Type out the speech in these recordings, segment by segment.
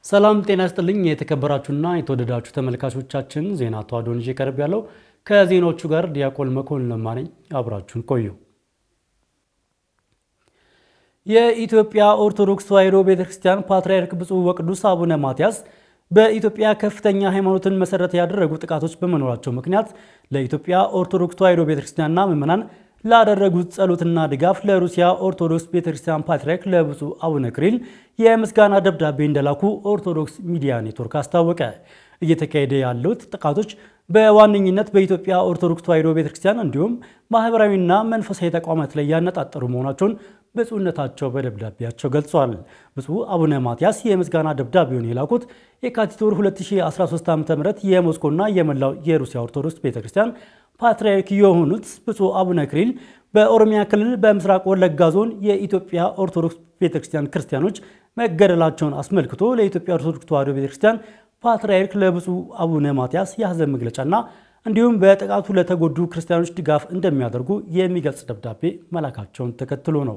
ሰላም ጤና ይስጥልኝ። የተከበራችሁና የተወደዳችሁ ተመልካቾቻችን ዜና ተዋዶን ይዤ ቀርብ ያለው ከዜናዎቹ ጋር ዲያቆን መኮንን ለማ ነኝ። አብራችሁን ቆዩ። የኢትዮጵያ ኦርቶዶክስ ተዋሕዶ ቤተክርስቲያን ፓትርያርክ ብፁዕ ወቅዱስ አቡነ ማትያስ በኢትዮጵያ ከፍተኛ ሃይማኖትን መሰረት ያደረጉ ጥቃቶች በመኖራቸው ምክንያት ለኢትዮጵያ ኦርቶዶክስ ተዋሕዶ ቤተክርስቲያንና ምዕመናን ላደረጉት ጸሎትና ድጋፍ ለሩሲያ ኦርቶዶክስ ቤተክርስቲያን ፓትርያርክ ለብፁዕ አቡነ ክሪል የምስጋና ደብዳቤ እንደላኩ ኦርቶዶክስ ሚዲያ ኔትወርክ አስታወቀ። እየተካሄደ ያሉት ጥቃቶች በዋነኝነት በኢትዮጵያ ኦርቶዶክስ ተዋሕዶ ቤተክርስቲያን እንዲሁም ማህበራዊና መንፈሳዊ ተቋማት ላይ ያነጣጠሩ መሆናቸውን ብፁዕነታቸው በደብዳቤያቸው ገልጿል። ብፁዕ አቡነ ማትያስ የምስጋና ደብዳቤውን የላኩት የካቲት ወር 2013 ዓ.ም የሞስኮና የመላው የሩሲያ ኦርቶዶክስ ቤተክርስቲያን ፓትርያርክ የሆኑት ብፁዕ አቡነ ክሪል በኦሮሚያ ክልል በምስራቅ ወለጋ ዞን የኢትዮጵያ ኦርቶዶክስ ቤተክርስቲያን ክርስቲያኖች መገደላቸውን አስመልክቶ ለኢትዮጵያ ኦርቶዶክስ ተዋሕዶ ቤተክርስቲያን ፓትርያርክ ለብፁዕ አቡነ ማትያስ የሐዘን መግለጫና እንዲሁም በጥቃቱ ለተጎዱ ክርስቲያኖች ድጋፍ እንደሚያደርጉ የሚገልጽ ደብዳቤ መላካቸውን ተከትሎ ነው።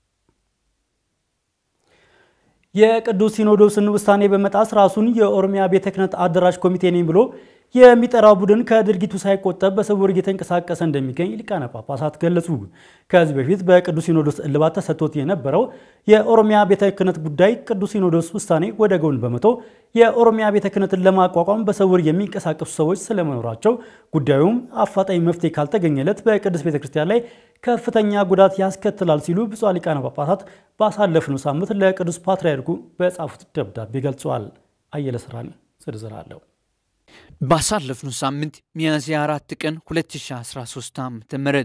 የቅዱስ ሲኖዶስን ውሳኔ በመጣስ ራሱን የኦሮሚያ ቤተ ክህነት አደራጅ ኮሚቴ ነኝ ብሎ የሚጠራው ቡድን ከድርጊቱ ሳይቆጠብ በስውር እየተንቀሳቀሰ እንደሚገኝ ሊቃነ ጳጳሳት ገለጹ። ከዚህ በፊት በቅዱስ ሲኖዶስ እልባት ተሰጥቶት የነበረው የኦሮሚያ ቤተ ክህነት ጉዳይ ቅዱስ ሲኖዶስ ውሳኔ ወደ ጎን በመቶ የኦሮሚያ ቤተ ክህነትን ለማቋቋም በስውር የሚንቀሳቀሱ ሰዎች ስለመኖራቸው ጉዳዩም አፋጣኝ መፍትሄ ካልተገኘለት በቅዱስ ቤተ ክርስቲያን ላይ ከፍተኛ ጉዳት ያስከትላል ሲሉ ብፁዓን ሊቃነ ጳጳሳት ባሳለፍነው ሳምንት ለቅዱስ ፓትርያርኩ በጻፉት ደብዳቤ ገልጸዋል። አየለ ስራኒ ዝርዝር አለው። ባሳለፍነው ሳምንት ሚያዝያ አራት ቀን 2013 ዓ ም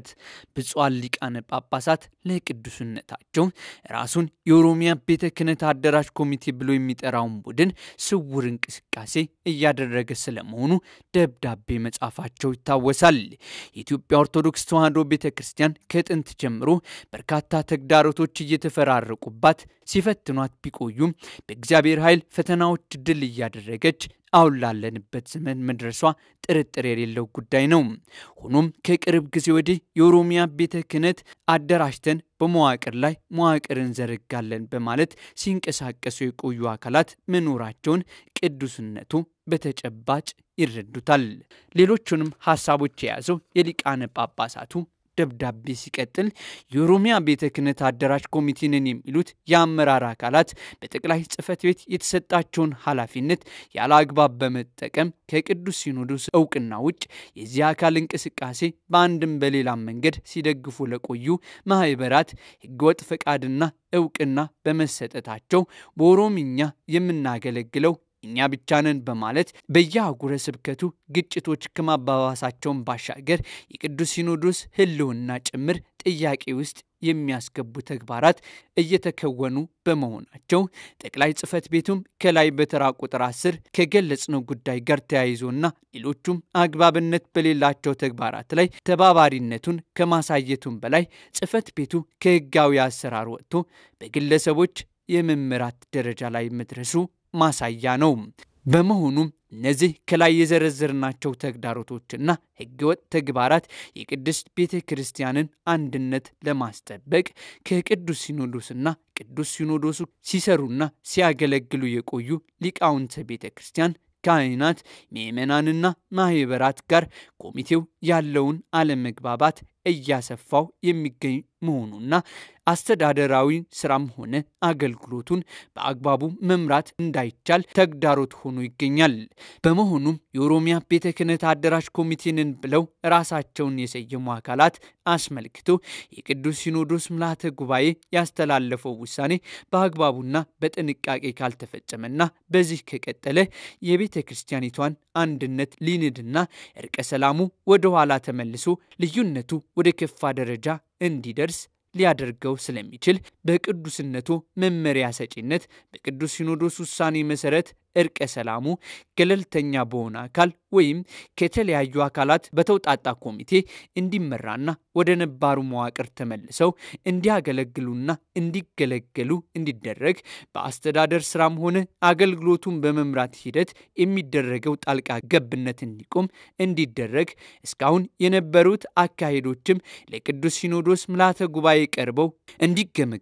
ብፁዓን ሊቃነ ጳጳሳት ለቅዱስነታቸው ራሱን የኦሮሚያ ቤተ ክህነት አደራጅ ኮሚቴ ብሎ የሚጠራውን ቡድን ስውር እንቅስቃሴ እያደረገ ስለመሆኑ ደብዳቤ መጻፋቸው ይታወሳል። የኢትዮጵያ ኦርቶዶክስ ተዋሕዶ ቤተ ክርስቲያን ከጥንት ጀምሮ በርካታ ተግዳሮቶች እየተፈራረቁባት ሲፈትኗት ቢቆዩም በእግዚአብሔር ኃይል ፈተናዎች ድል እያደረገች አሁን ላለንበት ዘመን መድረሷ ጥርጥር የሌለው ጉዳይ ነው። ሆኖም ከቅርብ ጊዜ ወዲህ የኦሮሚያ ቤተ ክህነት አደራጅተን በመዋቅር ላይ መዋቅር እንዘረጋለን በማለት ሲንቀሳቀሱ የቆዩ አካላት መኖራቸውን ቅዱስነቱ በተጨባጭ ይረዱታል። ሌሎቹንም ሀሳቦች የያዘው የሊቃነ ጳጳሳቱ ደብዳቤ ሲቀጥል የኦሮሚያ ቤተ ክህነት አደራጅ ኮሚቴ ነን የሚሉት የአመራር አካላት በጠቅላይ ጽሕፈት ቤት የተሰጣቸውን ኃላፊነት ያለ አግባብ በመጠቀም ከቅዱስ ሲኖዶስ እውቅና ውጭ የዚህ አካል እንቅስቃሴ በአንድም በሌላም መንገድ ሲደግፉ ለቆዩ ማህበራት ሕገወጥ ፈቃድና እውቅና በመሰጠታቸው በኦሮምኛ የምናገለግለው እኛ ብቻ ነን በማለት በየአህጉረ ስብከቱ ግጭቶች ከማባባሳቸውን ባሻገር የቅዱስ ሲኖዶስ ሕልውና ጭምር ጥያቄ ውስጥ የሚያስገቡ ተግባራት እየተከወኑ በመሆናቸው ጠቅላይ ጽሕፈት ቤቱም ከላይ በተራ ቁጥር አስር ከገለጽነው ጉዳይ ጋር ተያይዞና ሌሎቹም አግባብነት በሌላቸው ተግባራት ላይ ተባባሪነቱን ከማሳየቱም በላይ ጽሕፈት ቤቱ ከሕጋዊ አሰራር ወጥቶ በግለሰቦች የመምራት ደረጃ ላይ መድረሱ ማሳያ ነው። በመሆኑም እነዚህ ከላይ የዘረዘርናቸው ተግዳሮቶችና ሕገወጥ ተግባራት የቅድስት ቤተ ክርስቲያንን አንድነት ለማስጠበቅ ከቅዱስ ሲኖዶስና ቅዱስ ሲኖዶሱ ሲሰሩና ሲያገለግሉ የቆዩ ሊቃውንተ ቤተ ክርስቲያን ካህናት፣ ምዕመናንና ማህበራት ጋር ኮሚቴው ያለውን አለመግባባት እያሰፋው የሚገኝ መሆኑና አስተዳደራዊ ስራም ሆነ አገልግሎቱን በአግባቡ መምራት እንዳይቻል ተግዳሮት ሆኖ ይገኛል። በመሆኑም የኦሮሚያ ቤተ ክህነት አደራጅ ኮሚቴንን ብለው ራሳቸውን የሰየሙ አካላት አስመልክቶ የቅዱስ ሲኖዶስ ምልዓተ ጉባኤ ያስተላለፈው ውሳኔ በአግባቡና በጥንቃቄ ካልተፈጸመና በዚህ ከቀጠለ የቤተ ክርስቲያኒቷን አንድነት ሊንድና እርቀ ሰላሙ ወደ ኋላ ተመልሶ ልዩነቱ ወደ ከፋ ደረጃ እንዲደርስ ሊያደርገው ስለሚችል በቅዱስነቱ መመሪያ ሰጪነት በቅዱስ ሲኖዶስ ውሳኔ መሰረት እርቀ ሰላሙ ገለልተኛ በሆነ አካል ወይም ከተለያዩ አካላት በተውጣጣ ኮሚቴ እንዲመራና ወደ ነባሩ መዋቅር ተመልሰው እንዲያገለግሉና እንዲገለገሉ እንዲደረግ በአስተዳደር ስራም ሆነ አገልግሎቱን በመምራት ሂደት የሚደረገው ጣልቃ ገብነት እንዲቆም እንዲደረግ እስካሁን የነበሩት አካሄዶችም ለቅዱስ ሲኖዶስ ምልዓተ ጉባኤ ቀርበው እንዲገመገሙ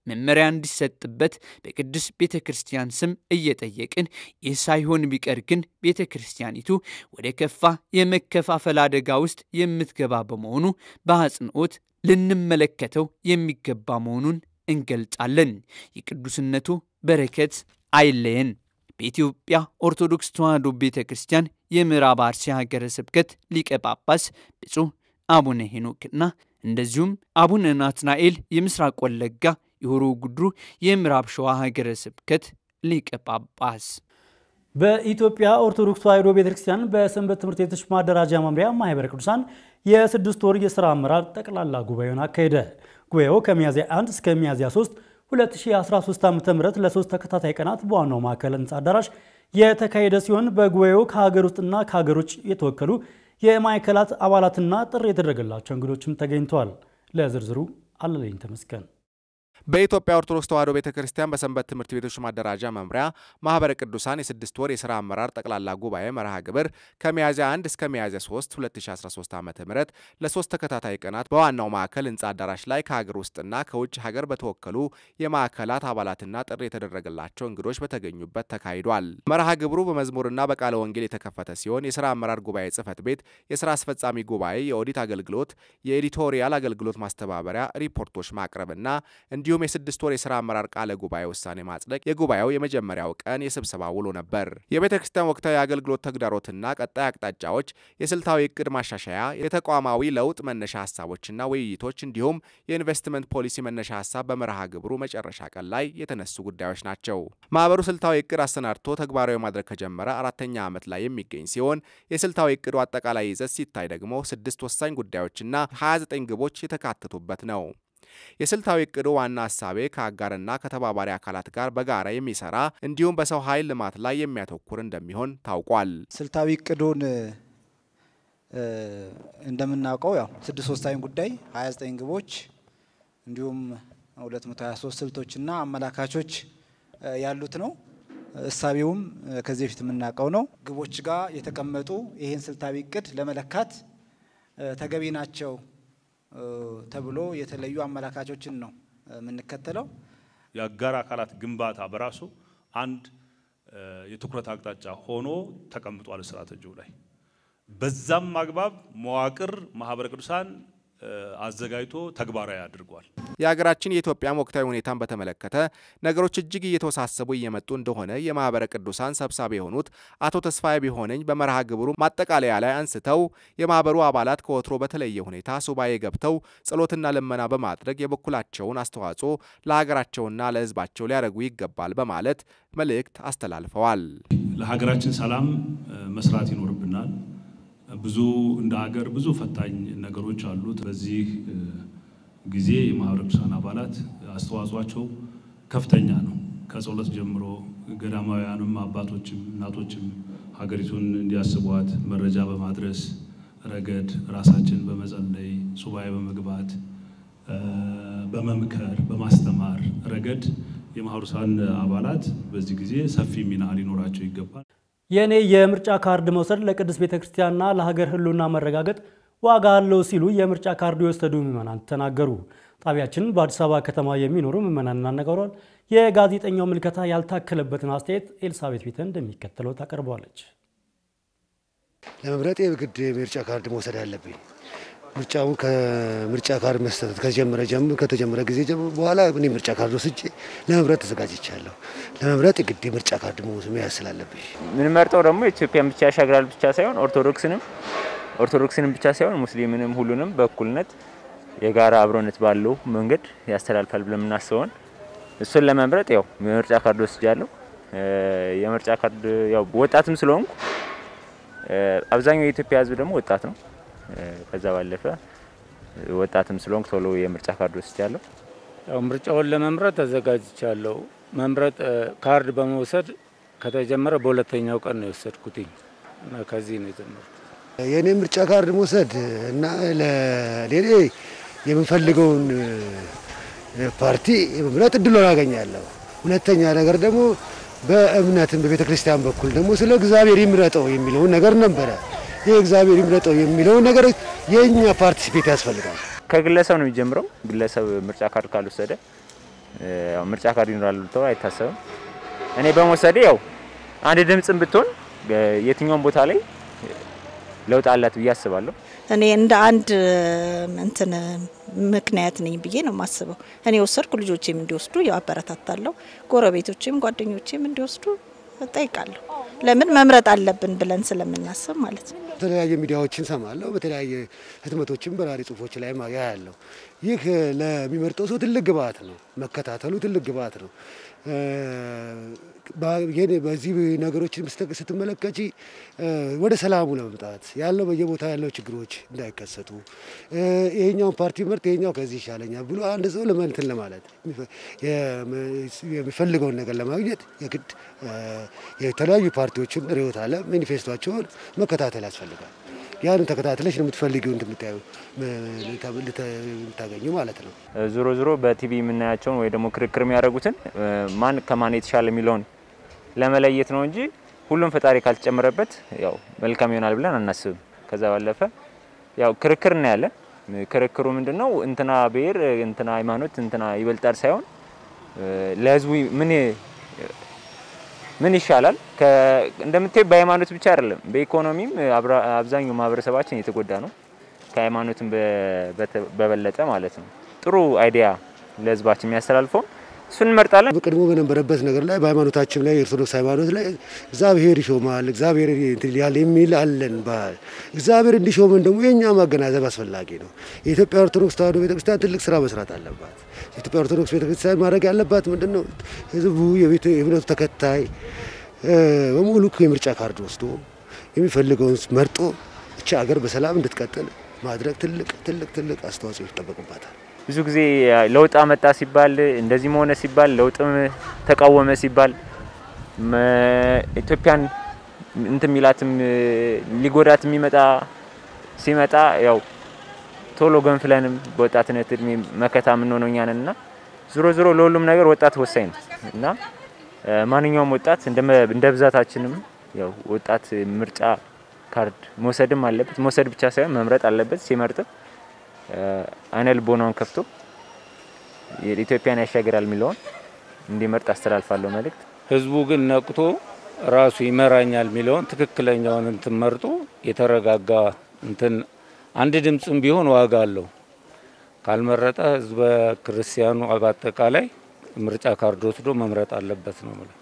መመሪያ እንዲሰጥበት በቅዱስ ቤተ ክርስቲያን ስም እየጠየቅን ይህ ሳይሆን ቢቀር ግን ቤተ ክርስቲያኒቱ ወደ ከፋ የመከፋፈል አደጋ ውስጥ የምትገባ በመሆኑ በአጽንኦት ልንመለከተው የሚገባ መሆኑን እንገልጻለን። የቅዱስነቱ በረከት አይለየን። በኢትዮጵያ ኦርቶዶክስ ተዋሕዶ ቤተ ክርስቲያን የምዕራብ አርሲ ሀገረ ስብከት ሊቀ ጳጳስ ብፁዕ አቡነ ሄኖክና እንደዚሁም አቡነ ናትናኤል የምስራቅ ወለጋ የሆሮ ጉድሩ የምዕራብ ሸዋ ሀገረ ስብከት ሊቀ ጳጳስ። በኢትዮጵያ ኦርቶዶክስ ተዋሕዶ ቤተክርስቲያን በሰንበት ትምህርት ቤቶች ማደራጃ መምሪያ ማህበረ ቅዱሳን የስድስት ወር የሥራ አመራር ጠቅላላ ጉባኤውን አካሄደ። ጉባኤው ከሚያዝያ 1 እስከ ሚያዝያ 3 2013 ዓ.ም ለሶስት ተከታታይ ቀናት በዋናው ማዕከል ህንፃ አዳራሽ የተካሄደ ሲሆን በጉባኤው ከሀገር ውስጥና ከሀገር ውጭ የተወከሉ የማዕከላት አባላትና ጥሪ የተደረገላቸው እንግዶችም ተገኝተዋል። ለዝርዝሩ አለለኝ ተመስገን። በኢትዮጵያ ኦርቶዶክስ ተዋሕዶ ቤተ ክርስቲያን በሰንበት ትምህርት ቤቶች ማደራጃ መምሪያ ማህበረ ቅዱሳን የስድስት ወር የሥራ አመራር ጠቅላላ ጉባኤ መርሃ ግብር ከሚያዝያ 1 እስከ ሚያዝያ 3 2013 ዓ ም ለሶስት ተከታታይ ቀናት በዋናው ማዕከል ህንፃ አዳራሽ ላይ ከሀገር ውስጥና ከውጭ ሀገር በተወከሉ የማዕከላት አባላትና ጥሪ የተደረገላቸው እንግዶች በተገኙበት ተካሂዷል። መርሃ ግብሩ በመዝሙርና በቃለ ወንጌል የተከፈተ ሲሆን የሥራ አመራር ጉባኤ ጽህፈት ቤት፣ የሥራ አስፈጻሚ ጉባኤ፣ የኦዲት አገልግሎት፣ የኤዲቶሪያል አገልግሎት ማስተባበሪያ ሪፖርቶች ማቅረብና እንዲሁም የስድስት ወር የሥራ አመራር ቃለ ጉባኤ ውሳኔ ማጽደቅ የጉባኤው የመጀመሪያው ቀን የስብሰባ ውሎ ነበር። የቤተ ክርስቲያን ወቅታዊ አገልግሎት ተግዳሮትና ቀጣይ አቅጣጫዎች፣ የስልታዊ እቅድ ማሻሻያ፣ የተቋማዊ ለውጥ መነሻ ሀሳቦችና ውይይቶች እንዲሁም የኢንቨስትመንት ፖሊሲ መነሻ ሀሳብ በመርሃ ግብሩ መጨረሻ ቀን ላይ የተነሱ ጉዳዮች ናቸው። ማህበሩ ስልታዊ እቅድ አሰናድቶ ተግባራዊ ማድረግ ከጀመረ አራተኛ ዓመት ላይ የሚገኝ ሲሆን የስልታዊ እቅዱ አጠቃላይ ይዘት ሲታይ ደግሞ ስድስት ወሳኝ ጉዳዮችና 29 ግቦች የተካተቱበት ነው። የስልታዊ እቅዱ ዋና ሀሳቤ ከአጋርና ከተባባሪ አካላት ጋር በጋራ የሚሰራ እንዲሁም በሰው ኃይል ልማት ላይ የሚያተኩር እንደሚሆን ታውቋል። ስልታዊ እቅዱን እንደምናውቀው ያው ስድስት ወሳኝ ጉዳይ 29 ግቦች እንዲሁም 223 ስልቶችና አመላካቾች ያሉት ነው። እሳቤውም ከዚህ በፊት የምናውቀው ነው። ግቦች ጋር የተቀመጡ ይህን ስልታዊ እቅድ ለመለካት ተገቢ ናቸው ተብሎ የተለዩ አመላካቾችን ነው የምንከተለው። የአጋር አካላት ግንባታ በራሱ አንድ የትኩረት አቅጣጫ ሆኖ ተቀምጧል ስትራቴጂው ላይ። በዛም አግባብ መዋቅር ማህበረ ቅዱሳን አዘጋጅቶ ተግባራዊ አድርጓል። የሀገራችን የኢትዮጵያም ወቅታዊ ሁኔታን በተመለከተ ነገሮች እጅግ እየተወሳሰቡ እየመጡ እንደሆነ የማህበረ ቅዱሳን ሰብሳቢ የሆኑት አቶ ተስፋዬ ቢሆነኝ በመርሃ ግብሩ ማጠቃለያ ላይ አንስተው የማህበሩ አባላት ከወትሮ በተለየ ሁኔታ ሱባኤ ገብተው ጸሎትና ልመና በማድረግ የበኩላቸውን አስተዋጽኦ ለሀገራቸውና ለሕዝባቸው ሊያደርጉ ይገባል በማለት መልእክት አስተላልፈዋል። ለሀገራችን ሰላም መስራት ይኖርብናል። ብዙ እንደ ሀገር ብዙ ፈታኝ ነገሮች አሉት። በዚህ ጊዜ የማህበረ ቅዱሳን አባላት አስተዋጽኦአቸው ከፍተኛ ነው። ከጸሎት ጀምሮ ገዳማውያንም አባቶችም እናቶችም ሀገሪቱን እንዲያስቧት መረጃ በማድረስ ረገድ ራሳችን በመጸለይ ሱባኤ በመግባት በመምከር በማስተማር ረገድ የማህበረ ቅዱሳን አባላት በዚህ ጊዜ ሰፊ ሚና ሊኖራቸው ይገባል። የእኔ የምርጫ ካርድ መውሰድ ለቅድስት ቤተ ክርስቲያንና ለሀገር ሕልውና መረጋገጥ ዋጋ አለው ሲሉ የምርጫ ካርድ የወሰዱ ምዕመናን ተናገሩ። ጣቢያችን በአዲስ አበባ ከተማ የሚኖሩ ምዕመናን አነጋግሯል። የጋዜጠኛው ምልከታ ያልታከለበትን አስተያየት ኤልሳቤት ቤተ እንደሚከተለው ታቀርበዋለች። ለመምረጥ የግድ የምርጫ ካርድ መውሰድ አለብኝ። ምርጫውን ከምርጫ ካርድ መስጠት ከጀመረ ከተጀመረ ጊዜ በኋላ እኔ ምርጫ ካርድ ወስጄ ለመምረጥ ተዘጋጅቻለሁ። ለመምረጥ የግድ የምርጫ ካርድ መያዝ ስላለብኝ የምንመርጠው ደግሞ ኢትዮጵያን ብቻ ያሻግራል ብቻ ሳይሆን ኦርቶዶክስንም ኦርቶዶክስንም ብቻ ሳይሆን ሙስሊምንም ሁሉንም በእኩልነት የጋራ አብሮነት ባለው መንገድ ያስተላልፋል ብለን የምናስበውን እሱን ለመምረጥ ያው የምርጫ ካርድ ወስጃለሁ። የምርጫ ካርድ ያው ወጣትም ስለሆንኩ አብዛኛው የኢትዮጵያ ሕዝብ ደግሞ ወጣት ነው። ከዛ ባለፈ ወጣትም ስለሆንኩ ቶሎ የምርጫ ካርድ ወስጃለሁ። ያው ምርጫውን ለመምረጥ ተዘጋጅቻለሁ። መምረጥ ካርድ በመውሰድ ከተጀመረ በሁለተኛው ቀን ነው የወሰድኩትኝ እና ከዚህ ነው የጀመርኩት። የእኔ ምርጫ ካርድ መውሰድ እና ለሌሌ የምንፈልገውን ፓርቲ የመምረጥ እድሉን አገኛለሁ። ሁለተኛ ነገር ደግሞ በእምነትም በቤተ ክርስቲያን በኩል ደግሞ ስለ እግዚአብሔር ይምረጠው የሚለውን ነገር ነበረ። ይህ እግዚአብሔር ይምረጠው የሚለውን ነገር የእኛ ፓርቲሲፔት ያስፈልጋል። ከግለሰብ ነው የሚጀምረው። ግለሰብ ምርጫ ካርድ ካልወሰደ ያው ምርጫ ካርድ ይኖራል ተብሎ አይታሰብም። እኔ በመውሰዴ ያው አንድ ድምፅም ብትሆን የትኛውም ቦታ ላይ ለውጥ አላት ብዬ አስባለሁ። እኔ እንደ አንድ እንትን ምክንያት ነኝ ብዬ ነው የማስበው። እኔ ወሰድኩ፣ ልጆቼም እንዲወስዱ ያው አበረታታለሁ። ጎረቤቶቼም ጓደኞቼም እንዲወስዱ እጠይቃለሁ። ለምን መምረጥ አለብን ብለን ስለምናስብ ማለት ነው። በተለያየ ሚዲያዎችን ሰማለሁ፣ በተለያየ ህትመቶችም በራሪ ጽሁፎች ላይ ያያለሁ። ይህ ለሚመርጠው ሰው ትልቅ ግብአት ነው። መከታተሉ ትልቅ ግብአት ነው። በዚህ ነገሮችን ስትመለከቺ ወደ ሰላሙ ለመምጣት ያለው በየቦታ ያለው ችግሮች እንዳይከሰቱ ይሄኛውን ፓርቲ ምርጥ ይሄኛው ከዚህ ይሻለኛል ብሎ አንድ ሰው ለመንትን ለማለት የሚፈልገውን ነገር ለማግኘት የግድ የተለያዩ ፓርቲዎችን ርዕዮተ ዓለም ማኒፌስቷቸውን መከታተል ያስፈልጋል። ያንን ተከታትለሽ ነው የምትፈልጊው እንደምታዩ የምታገኙ ማለት ነው። ዞሮ ዞሮ በቲቪ የምናያቸውን ወይ ደግሞ ክርክር የሚያደርጉትን ማን ከማን የተሻለ የሚለውን ለመለየት ነው እንጂ ሁሉም ፈጣሪ ካልተጨመረበት ያው መልካም ይሆናል ብለን አናስብም። ከዛ ባለፈ ያው ክርክር እናያለን። ክርክሩ ምንድን ነው? እንትና ብሔር፣ እንትና ሃይማኖት፣ እንትና ይበልጣል ሳይሆን ለህዝቡ ምን ምን ይሻላል። እንደምታዩ በሃይማኖት ብቻ አይደለም፣ በኢኮኖሚም አብዛኛው ማህበረሰባችን የተጎዳ ነው። ከሃይማኖትም በበለጠ ማለት ነው። ጥሩ አይዲያ ለህዝባችን የሚያስተላልፈውን እሱን እንመርጣለን። ቀድሞ በነበረበት ነገር ላይ በሃይማኖታችን ላይ የኦርቶዶክስ ሃይማኖት ላይ እግዚአብሔር ይሾማል፣ እግዚአብሔር ያል የሚል አለን ባህል። እግዚአብሔር እንዲሾመን ደግሞ የእኛ ማገናዘብ አስፈላጊ ነው። የኢትዮጵያ ኦርቶዶክስ ተዋሕዶ ቤተክርስቲያን ትልቅ ስራ መስራት አለባት። የኢትዮጵያ ኦርቶዶክስ ቤተክርስቲያን ማድረግ ያለባት ምንድን ነው? ህዝቡ የእምነቱ ተከታይ በሙሉ የምርጫ ካርድ ወስዶ የሚፈልገውን መርጦ እቺ ሀገር በሰላም እንድትቀጥል ማድረግ ትልቅ ትልቅ ትልቅ አስተዋጽኦ ይጠበቅባታል። ብዙ ጊዜ ለውጥ አመጣ ሲባል እንደዚህ መሆነ ሲባል ለውጥም ተቃወመ ሲባል ኢትዮጵያን እንትን ሚላትም ሊጎዳት የሚመጣ ሲመጣ ያው ቶሎ ገንፍለንም በወጣትነት እድሜ መከታ የምንሆነው እኛ ነን እና ዞሮ ዞሮ ለሁሉም ነገር ወጣት ወሳኝ ነው እና ማንኛውም ወጣት እንደ ብዛታችንም ያው ወጣት ምርጫ ካርድ መውሰድም አለበት። መውሰድ ብቻ ሳይሆን መምረጥ አለበት። ሲመርጥም አይነ ልቦናውን ከፍቶ ኢትዮጵያን ያሻግራል የሚለውን እንዲመርጥ አስተላልፋለሁ መልእክት። ህዝቡ ግን ነቅቶ ራሱ ይመራኛል የሚለውን ትክክለኛውን እንትን መርጦ የተረጋጋ እንትን አንድ ድምፅም ቢሆን ዋጋ አለው። ካልመረጠ ህዝበ ክርስቲያኑ በአጠቃላይ ምርጫ ካርድ ወስዶ መምረጥ አለበት ነው የምለው።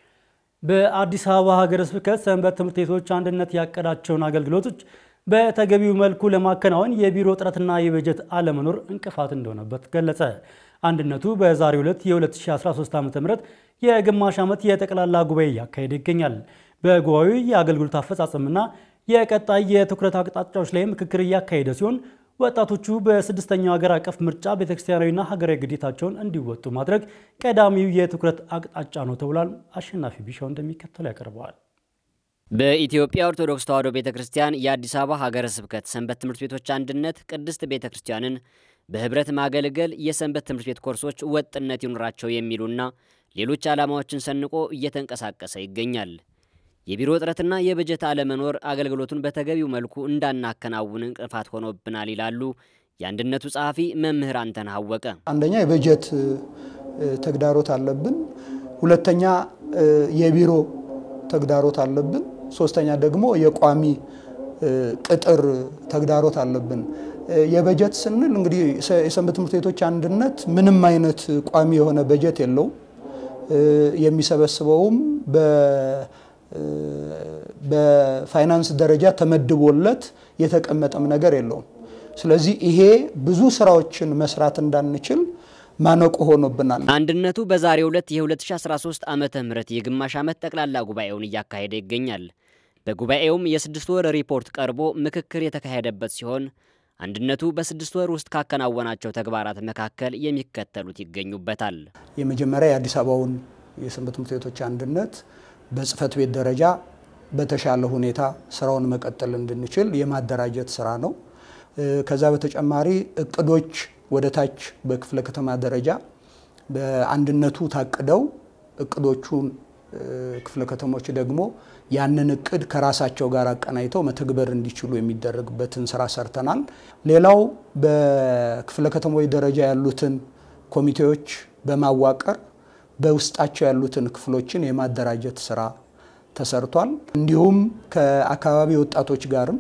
በአዲስ አበባ ሀገረ ስብከት ሰንበት ትምህርት ቤቶች አንድነት ያቀዳቸውን አገልግሎቶች በተገቢው መልኩ ለማከናወን የቢሮ እጥረትና የበጀት አለመኖር እንቅፋት እንደሆነበት ገለጸ። አንድነቱ በዛሬው ዕለት የ2013 ዓ.ም የግማሽ ዓመት የጠቅላላ ጉባኤ እያካሄደ ይገኛል። በጉባኤው የአገልግሎት አፈጻጸምና የቀጣይ የትኩረት አቅጣጫዎች ላይ ምክክር እያካሄደ ሲሆን ወጣቶቹ በስድስተኛው ሀገር አቀፍ ምርጫ ቤተክርስቲያናዊና ሀገራዊ ግዴታቸውን እንዲወጡ ማድረግ ቀዳሚው የትኩረት አቅጣጫ ነው ተብሏል። አሸናፊ ቢሻው እንደሚከተለው ያቀርበዋል። በኢትዮጵያ ኦርቶዶክስ ተዋሕዶ ቤተ ክርስቲያን የአዲስ አበባ ሀገረ ስብከት ሰንበት ትምህርት ቤቶች አንድነት ቅድስት ቤተ ክርስቲያንን በህብረት ማገልገል የሰንበት ትምህርት ቤት ኮርሶች ወጥነት ይኑራቸው የሚሉና ሌሎች ዓላማዎችን ሰንቆ እየተንቀሳቀሰ ይገኛል። የቢሮ እጥረትና የበጀት አለመኖር አገልግሎቱን በተገቢው መልኩ እንዳናከናውን እንቅፋት ሆኖብናል ይላሉ የአንድነቱ ጸሐፊ መምህር አንተነህ አወቀ። አንደኛ የበጀት ተግዳሮት አለብን። ሁለተኛ የቢሮ ተግዳሮት አለብን። ሶስተኛ ደግሞ የቋሚ ቅጥር ተግዳሮት አለብን። የበጀት ስንል እንግዲህ የሰንበት ትምህርት ቤቶች አንድነት ምንም አይነት ቋሚ የሆነ በጀት የለውም። የሚሰበስበውም በፋይናንስ ደረጃ ተመድቦለት የተቀመጠም ነገር የለውም። ስለዚህ ይሄ ብዙ ስራዎችን መስራት እንዳንችል ማነቆ ሆኖብናል። አንድነቱ በዛሬው ዕለት የ2013 ዓመተ ምህረት የግማሽ ዓመት ጠቅላላ ጉባኤውን እያካሄደ ይገኛል። በጉባኤውም የስድስት ወር ሪፖርት ቀርቦ ምክክር የተካሄደበት ሲሆን አንድነቱ በስድስት ወር ውስጥ ካከናወናቸው ተግባራት መካከል የሚከተሉት ይገኙበታል። የመጀመሪያ የአዲስ አበባውን የሰንበት ትምህርት ቤቶች አንድነት በጽህፈት ቤት ደረጃ በተሻለ ሁኔታ ስራውን መቀጠል እንድንችል የማደራጀት ስራ ነው። ከዛ በተጨማሪ እቅዶች ወደ ታች በክፍለ ከተማ ደረጃ በአንድነቱ ታቅደው እቅዶቹን ክፍለ ከተሞች ደግሞ ያንን እቅድ ከራሳቸው ጋር አቀናይተው መተግበር እንዲችሉ የሚደረግበትን ስራ ሰርተናል። ሌላው በክፍለ ከተሞች ደረጃ ያሉትን ኮሚቴዎች በማዋቀር በውስጣቸው ያሉትን ክፍሎችን የማደራጀት ስራ ተሰርቷል። እንዲሁም ከአካባቢ ወጣቶች ጋርም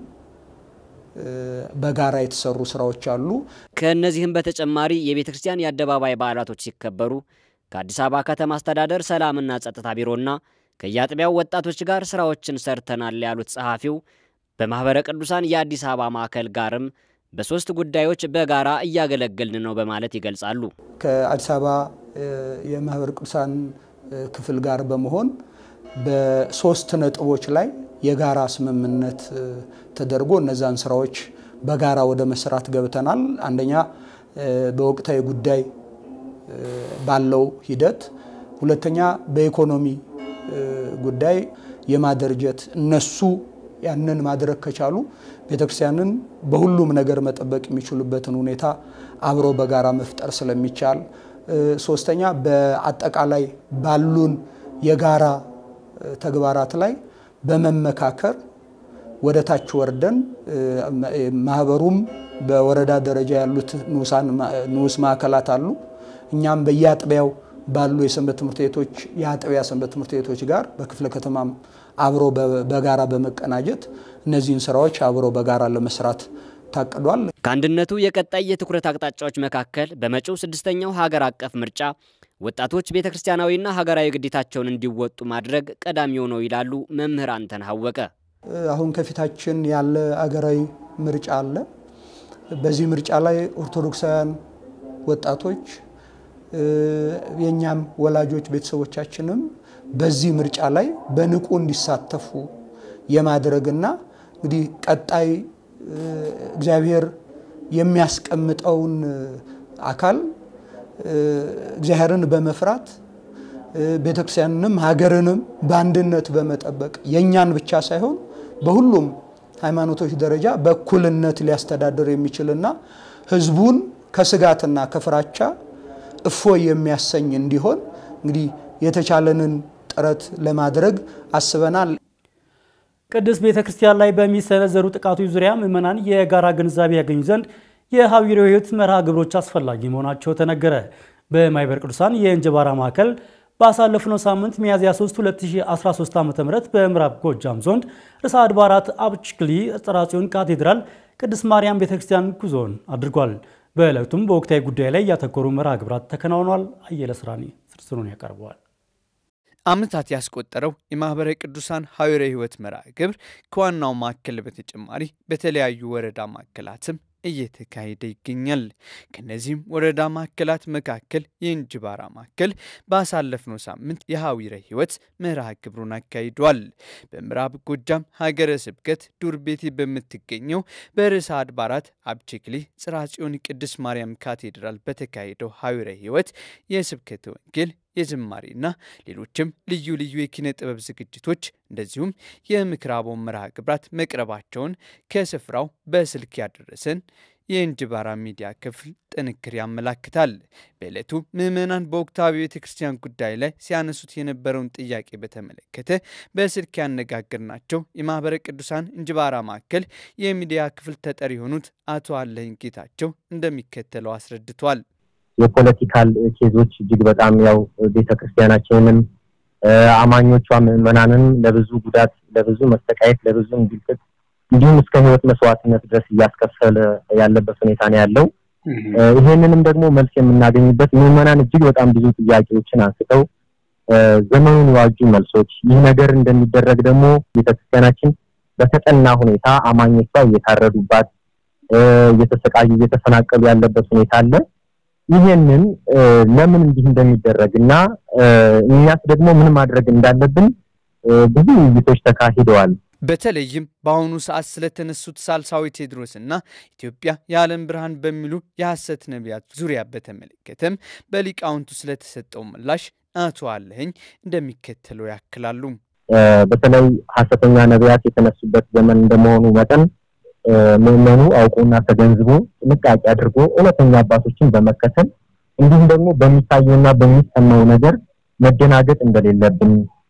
በጋራ የተሰሩ ስራዎች አሉ። ከእነዚህም በተጨማሪ የቤተ ክርስቲያን የአደባባይ በዓላቶች ሲከበሩ ከአዲስ አበባ ከተማ አስተዳደር ሰላምና ጸጥታ ቢሮና ከየአጥቢያው ወጣቶች ጋር ስራዎችን ሰርተናል ያሉት ጸሐፊው በማኅበረ ቅዱሳን የአዲስ አበባ ማዕከል ጋርም በሶስት ጉዳዮች በጋራ እያገለገልን ነው በማለት ይገልጻሉ። ከአዲስ አበባ የማኅበረ ቅዱሳን ክፍል ጋር በመሆን በሶስት ነጥቦች ላይ የጋራ ስምምነት ተደርጎ እነዛን ስራዎች በጋራ ወደ መስራት ገብተናል። አንደኛ በወቅታዊ ጉዳይ ባለው ሂደት፣ ሁለተኛ በኢኮኖሚ ጉዳይ የማደርጀት እነሱ ያንን ማድረግ ከቻሉ ቤተክርስቲያንን በሁሉም ነገር መጠበቅ የሚችሉበትን ሁኔታ አብሮ በጋራ መፍጠር ስለሚቻል፣ ሶስተኛ በአጠቃላይ ባሉን የጋራ ተግባራት ላይ በመመካከር ወደ ታች ወርደን ማህበሩም በወረዳ ደረጃ ያሉት ንዑስ ማዕከላት አሉ። እኛም በየአጥቢያው ባሉ የሰንበት ትምህርት ቤቶች የአጥቢያ ሰንበት ትምህርት ቤቶች ጋር በክፍለ ከተማም አብሮ በጋራ በመቀናጀት እነዚህን ስራዎች አብሮ በጋራ ለመስራት ታቅዷል። ከአንድነቱ የቀጣይ የትኩረት አቅጣጫዎች መካከል በመጪው ስድስተኛው ሀገር አቀፍ ምርጫ ወጣቶች ቤተ ክርስቲያናዊና ሀገራዊ ግዴታቸውን እንዲወጡ ማድረግ ቀዳሚው ነው ይላሉ መምህር አንተነህ አወቀ። አሁን ከፊታችን ያለ አገራዊ ምርጫ አለ። በዚህ ምርጫ ላይ ኦርቶዶክሳውያን ወጣቶች የእኛም ወላጆች ቤተሰቦቻችንም በዚህ ምርጫ ላይ በንቁ እንዲሳተፉ የማድረግና እንግዲህ ቀጣይ እግዚአብሔር የሚያስቀምጠውን አካል እግዚአብሔርን በመፍራት ቤተክርስቲያንንም ሀገርንም በአንድነት በመጠበቅ የእኛን ብቻ ሳይሆን በሁሉም ሃይማኖቶች ደረጃ በእኩልነት ሊያስተዳድር የሚችልና ሕዝቡን ከስጋትና ከፍራቻ እፎይ የሚያሰኝ እንዲሆን እንግዲህ የተቻለንን ጥረት ለማድረግ አስበናል። ቅድስት ቤተ ክርስቲያን ላይ በሚሰነዘሩ ጥቃቶች ዙሪያ ምዕመናን የጋራ ግንዛቤ ያገኙ ዘንድ የሐዊረ ሕይወት መርሃ ግብሮች አስፈላጊ መሆናቸው ተነገረ። በማኅበረ ቅዱሳን የእንጅባራ ማዕከል ባሳለፍነው ሳምንት ሚያዝያ 3 2013 ዓ.ም በምዕራብ ጎጃም ዞን ርዕሰ አድባራት አብችክሊ ጽርሐ ጽዮን ካቴድራል ቅድስት ማርያም ቤተክርስቲያን ጉዞን አድርጓል። በዕለቱም በወቅታዊ ጉዳይ ላይ ያተኮሩ መርሃ ግብራት ተከናውኗል። አየለ ስራኔ ዝርዝሩን ያቀርበዋል። ዓመታት ያስቆጠረው የማኅበረ ቅዱሳን ሐዊረ ሕይወት መርሃ ግብር ከዋናው ማዕከል በተጨማሪ በተለያዩ ወረዳ ማዕከላትም እየተካሄደ ይገኛል። ከነዚህም ወረዳ ማዕከላት መካከል የእንጅባራ ማዕከል ባሳለፍነው ሳምንት የሐዊረ ሕይወት መርሃ ግብሩን አካሂዷል። በምዕራብ ጎጃም ሀገረ ስብከት ዱር ቤቴ በምትገኘው በርዕሰ አድባራት አብችክሊ ጽርሐ ጽዮን ቅድስት ማርያም ካቴድራል በተካሄደው ሐዊረ ሕይወት የስብከተ ወንጌል የዝማሬና ሌሎችም ልዩ ልዩ የኪነ ጥበብ ዝግጅቶች እንደዚሁም የምክረ አበው መርሃ ግብራት መቅረባቸውን ከስፍራው በስልክ ያደረሰን የእንጅባራ ሚዲያ ክፍል ጥንክር ያመላክታል። በዕለቱ ምዕመናን በወቅታዊ ቤተ ክርስቲያን ጉዳይ ላይ ሲያነሱት የነበረውን ጥያቄ በተመለከተ በስልክ ያነጋገርናቸው የማኅበረ ቅዱሳን እንጅባራ ማዕከል የሚዲያ ክፍል ተጠሪ የሆኑት አቶ አለኝ ጌታቸው እንደሚከተለው አስረድቷል። የፖለቲካል ኬዞች እጅግ በጣም ያው ቤተ ክርስቲያናችንን አማኞቿ ምዕመናንን ለብዙ ጉዳት፣ ለብዙ መሰቃየት፣ ለብዙ እንግልት እንዲሁም እስከ ሕይወት መስዋዕትነት ድረስ እያስከፈለ ያለበት ሁኔታ ነው ያለው። ይሄንንም ደግሞ መልስ የምናገኝበት ምዕመናን እጅግ በጣም ብዙ ጥያቄዎችን አንስተው ዘመኑን የዋጁ መልሶች፣ ይህ ነገር እንደሚደረግ ደግሞ ቤተክርስቲያናችን በተጠና ሁኔታ አማኞቿ እየታረዱባት፣ እየተሰቃዩ፣ እየተፈናቀሉ ያለበት ሁኔታ አለ። ይሄንን ለምን እንዲህ እንደሚደረግ እና እኛስ ደግሞ ምን ማድረግ እንዳለብን ብዙ ውይይቶች ተካሂደዋል። በተለይም በአሁኑ ሰዓት ስለተነሱት ሳልሳዊ ቴዎድሮስ እና ኢትዮጵያ የዓለም ብርሃን በሚሉ የሐሰት ነቢያት ዙሪያ በተመለከተም በሊቃውንቱ ስለተሰጠው ምላሽ አቶ አለኸኝ እንደሚከተለው ያክላሉ። በተለይ ሐሰተኛ ነቢያት የተነሱበት ዘመን እንደመሆኑ መጠን ምዕመኑ አውቆና ተገንዝቦ ጥንቃቄ አድርጎ እውነተኛ አባቶችን በመከተል እንዲሁም ደግሞ በሚታየውና በሚሰማው ነገር መደናገጥ እንደሌለብን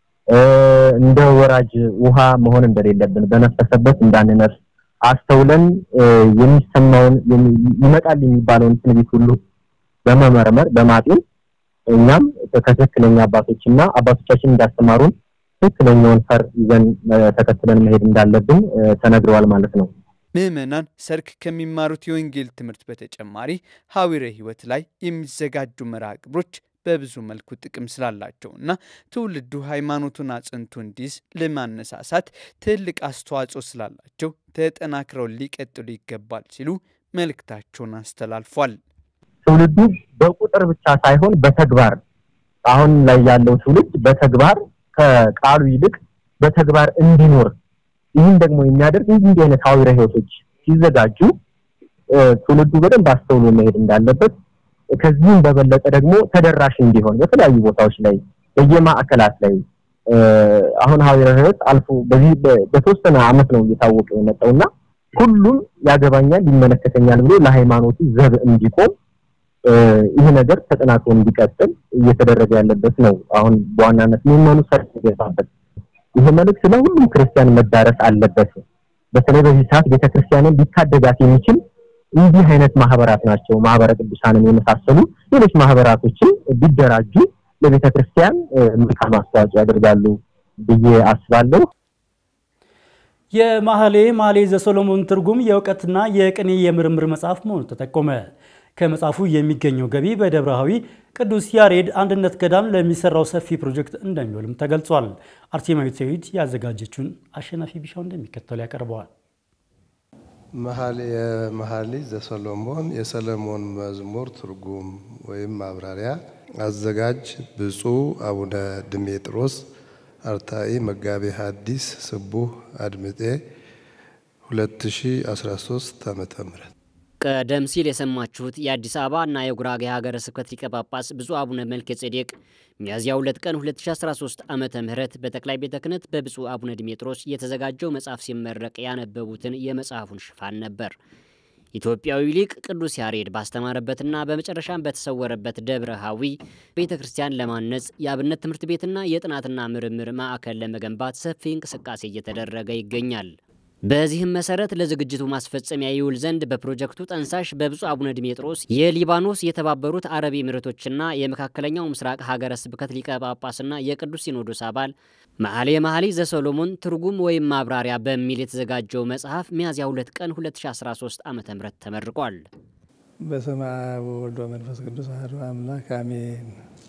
እንደ ወራጅ ውሃ መሆን እንደሌለብን በነፈሰበት እንዳንነፍስ አስተውለን የሚሰማውን ይመጣል የሚባለውን ትንቢት ሁሉ በመመርመር በማጤን እኛም ከትክክለኛ አባቶችና አባቶቻችን እንዳስተማሩን ትክክለኛውን ፈር ይዘን ተከትለን መሄድ እንዳለብን ተነግረዋል ማለት ነው። ምዕመናን ሰርክ ከሚማሩት የወንጌል ትምህርት በተጨማሪ ሐዊረ ሕይወት ላይ የሚዘጋጁ መርሃ ግብሮች በብዙ መልኩ ጥቅም ስላላቸው እና ትውልዱ ሃይማኖቱን አጽንቶ እንዲይዝ ለማነሳሳት ትልቅ አስተዋጽኦ ስላላቸው ተጠናክረው ሊቀጥሉ ይገባል ሲሉ መልእክታቸውን አስተላልፏል። ትውልዱ በቁጥር ብቻ ሳይሆን በተግባር አሁን ላይ ያለው ትውልድ በተግባር ከቃሉ ይልቅ በተግባር እንዲኖር ይህን ደግሞ የሚያደርግ እንዲህ እንዲህ አይነት ሐዊረ ሕይወቶች ሲዘጋጁ ትውልዱ በደንብ አስተውሎ መሄድ እንዳለበት ከዚህም በበለጠ ደግሞ ተደራሽ እንዲሆን በተለያዩ ቦታዎች ላይ በየማዕከላት ላይ አሁን ሐዊረ ሕይወት አልፎ በዚህ በተወሰነ ዓመት ነው እየታወቀ የመጣውና ሁሉም ያገባኛል፣ ይመለከተኛል ብሎ ለሃይማኖቱ ዘብ እንዲቆም ይህ ነገር ተጠናክሮ እንዲቀጥል እየተደረገ ያለበት ነው። አሁን በዋናነት ምዕመኑ ሰርክ የገባበት ይህ መልእክት ለሁሉም ክርስቲያን መዳረስ አለበት። በተለይ በዚህ ሰዓት ቤተክርስቲያንን ሊታደጋት የሚችል እንዲህ አይነት ማህበራት ናቸው። ማህበረ ቅዱሳንን የመሳሰሉ ሌሎች ማህበራቶችን ቢደራጁ ለቤተ ክርስቲያን መልካም አስተዋጽኦ ያደርጋሉ ብዬ አስባለሁ። የማህሌ ማሌ ዘሰሎሞን ትርጉም የእውቀትና የቅኔ የምርምር መጽሐፍ መሆኑ ተጠቆመ። ከመጽሐፉ የሚገኘው ገቢ በደብረሃዊ ቅዱስ ያሬድ አንድነት ገዳም ለሚሰራው ሰፊ ፕሮጀክት እንደሚውልም ተገልጿል። አርቴማዊት ሰይድ ያዘጋጀችውን አሸናፊ ቢሻው እንደሚከተሉ ያቀርበዋል። መኃልየ መኃልይ ዘሰሎሞን የሰለሞን መዝሙር ትርጉም ወይም ማብራሪያ አዘጋጅ ብፁዕ አቡነ ድሜጥሮስ አርታኢ መጋቤ ሐዲስ ስቡህ አድምጤ 2013 ዓመተ ምህረት ቀደም ሲል የሰማችሁት የአዲስ አበባ እና የጉራጌ ሀገረ ስብከት ሊቀ ጳጳስ ብፁዕ አቡነ መልከ ጼዴቅ ሚያዝያ 2 ቀን 2013 ዓመተ ምህረት በጠቅላይ ቤተ ክህነት በብፁዕ አቡነ ዲሜጥሮስ የተዘጋጀው መጽሐፍ ሲመረቅ ያነበቡትን የመጽሐፉን ሽፋን ነበር። ኢትዮጵያዊ ሊቅ ቅዱስ ያሬድ ባስተማረበትና በመጨረሻም በተሰወረበት ደብረ ሐዊ ቤተ ክርስቲያን ለማነጽ የአብነት ትምህርት ቤትና የጥናትና ምርምር ማዕከል ለመገንባት ሰፊ እንቅስቃሴ እየተደረገ ይገኛል። በዚህም መሰረት ለዝግጅቱ ማስፈጸሚያ ይውል ዘንድ በፕሮጀክቱ ጠንሳሽ በብፁዕ አቡነ ዲሜጥሮስ የሊባኖስ የተባበሩት አረብ ኤሚሬቶችና የመካከለኛው ምስራቅ ሀገረ ስብከት ሊቀ ጳጳስና የቅዱስ ሲኖዶስ አባል መኃልየ መኃልይ ዘሰሎሞን ትርጉም ወይም ማብራሪያ በሚል የተዘጋጀው መጽሐፍ ሚያዝያ 2 ቀን 2013 ዓ ም ተመርቋል። በስመ አብ ወወልድ ወመንፈስ ቅዱስ አሐዱ አምላክ አሜን።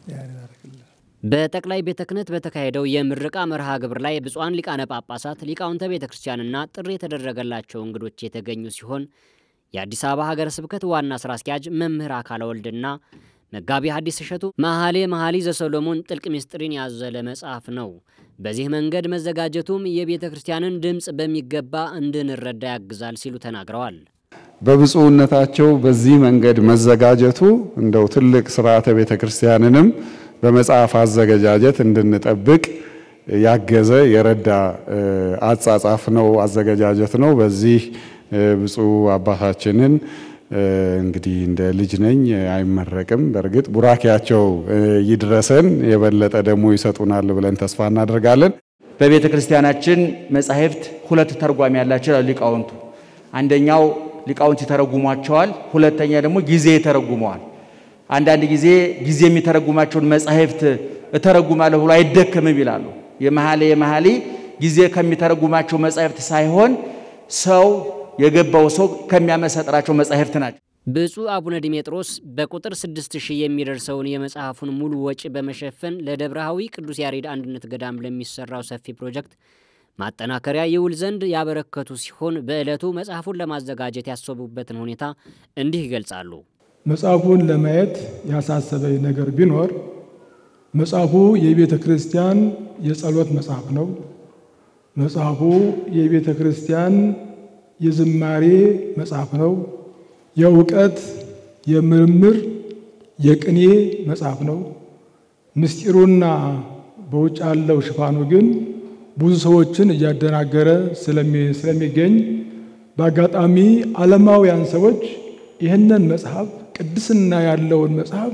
በጠቅላይ ቤተ ክህነት በተካሄደው የምረቃ መርሃ ግብር ላይ ብፁዓን ሊቃነ ጳጳሳት፣ ሊቃውንተ ቤተ ክርስቲያንና ጥሪ የተደረገላቸው እንግዶች የተገኙ ሲሆን የአዲስ አበባ ሀገረ ስብከት ዋና ስራ አስኪያጅ መምህር አካለ ወልድና መጋቢ ሐዲስ እሸቱ መኃልየ መኃልይ ዘሰሎሞን ጥልቅ ምስጢርን ያዘለ መጽሐፍ ነው። በዚህ መንገድ መዘጋጀቱም የቤተ ክርስቲያንን ድምፅ በሚገባ እንድንረዳ ያግዛል ሲሉ ተናግረዋል። በብፁዕነታቸው በዚህ መንገድ መዘጋጀቱ እንደው ትልቅ ስርዓተ ቤተ ክርስቲያንንም በመጽሐፍ አዘገጃጀት እንድንጠብቅ ያገዘ የረዳ አጻጻፍ ነው፣ አዘገጃጀት ነው። በዚህ ብፁዕ አባታችንን እንግዲህ እንደ ልጅ ነኝ አይመረቅም። በእርግጥ ቡራኪያቸው ይድረሰን፣ የበለጠ ደግሞ ይሰጡናል ብለን ተስፋ እናደርጋለን። በቤተ ክርስቲያናችን መጻሕፍት ሁለት ተርጓሚ ያላቸው ሊቃውንቱ፣ አንደኛው ሊቃውንት ይተረጉሟቸዋል፣ ሁለተኛ ደግሞ ጊዜ ይተረጉመዋል። አንዳንድ ጊዜ ጊዜ የሚተረጉማቸውን መጻሕፍት እተረጉማለሁ ብሎ አይደከምም ይላሉ። የመኃልየ መኃልይ ጊዜ ከሚተረጉማቸው መጻሕፍት ሳይሆን ሰው የገባው ሰው ከሚያመሰጥራቸው መጻሕፍት ናቸው። ብፁዕ አቡነ ዲሜጥሮስ በቁጥር ስድስት ሺህ የሚደርሰውን የመጽሐፉን ሙሉ ወጪ በመሸፈን ለደብረሃዊ ቅዱስ ያሬድ አንድነት ገዳም ለሚሰራው ሰፊ ፕሮጀክት ማጠናከሪያ ይውል ዘንድ ያበረከቱ ሲሆን በዕለቱ መጽሐፉን ለማዘጋጀት ያሰቡበትን ሁኔታ እንዲህ ይገልጻሉ። መጽሐፉን ለማየት ያሳሰበኝ ነገር ቢኖር መጽሐፉ የቤተ ክርስቲያን የጸሎት መጽሐፍ ነው። መጽሐፉ የቤተ ክርስቲያን የዝማሬ መጽሐፍ ነው። የእውቀት፣ የምርምር፣ የቅኔ መጽሐፍ ነው። ምስጢሩና በውጭ ያለው ሽፋኑ ግን ብዙ ሰዎችን እያደናገረ ስለሚገኝ በአጋጣሚ ዓለማውያን ሰዎች ይህንን መጽሐፍ ቅድስና ያለውን መጽሐፍ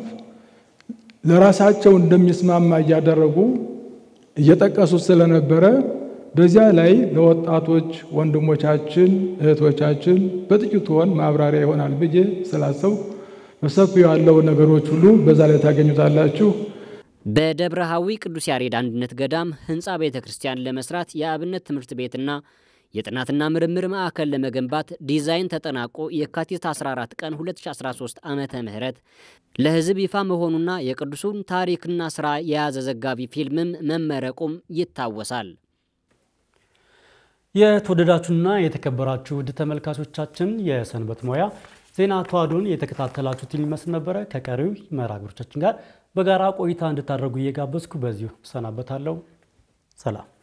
ለራሳቸው እንደሚስማማ እያደረጉ እየጠቀሱ ስለነበረ በዚያ ላይ ለወጣቶች ወንድሞቻችን እህቶቻችን በጥቂቱ ሆን ማብራሪያ ይሆናል ብዬ ስላሰው በሰፊው ያለው ነገሮች ሁሉ በዛ ላይ ታገኙታላችሁ። በደብረ ሐዊ ቅዱስ ያሬድ አንድነት ገዳም ህንፃ ቤተ ክርስቲያን ለመስራት የአብነት ትምህርት ቤትና የጥናትና ምርምር ማዕከል ለመገንባት ዲዛይን ተጠናቆ የካቲት 14 ቀን 2013 ዓመተ ምህረት ለህዝብ ይፋ መሆኑና የቅዱሱን ታሪክና ስራ የያዘ ዘጋቢ ፊልምም መመረቁም ይታወሳል። የተወደዳችሁና የተከበራችሁ ውድ ተመልካቾቻችን የሰንበት ሙያ ዜና ተዋዶን የተከታተላችሁትን ይመስል ነበረ። ከቀሪው መርሃ ግብሮቻችን ጋር በጋራ ቆይታ እንድታደርጉ እየጋበዝኩ በዚሁ እሰናበታለሁ። ሰላም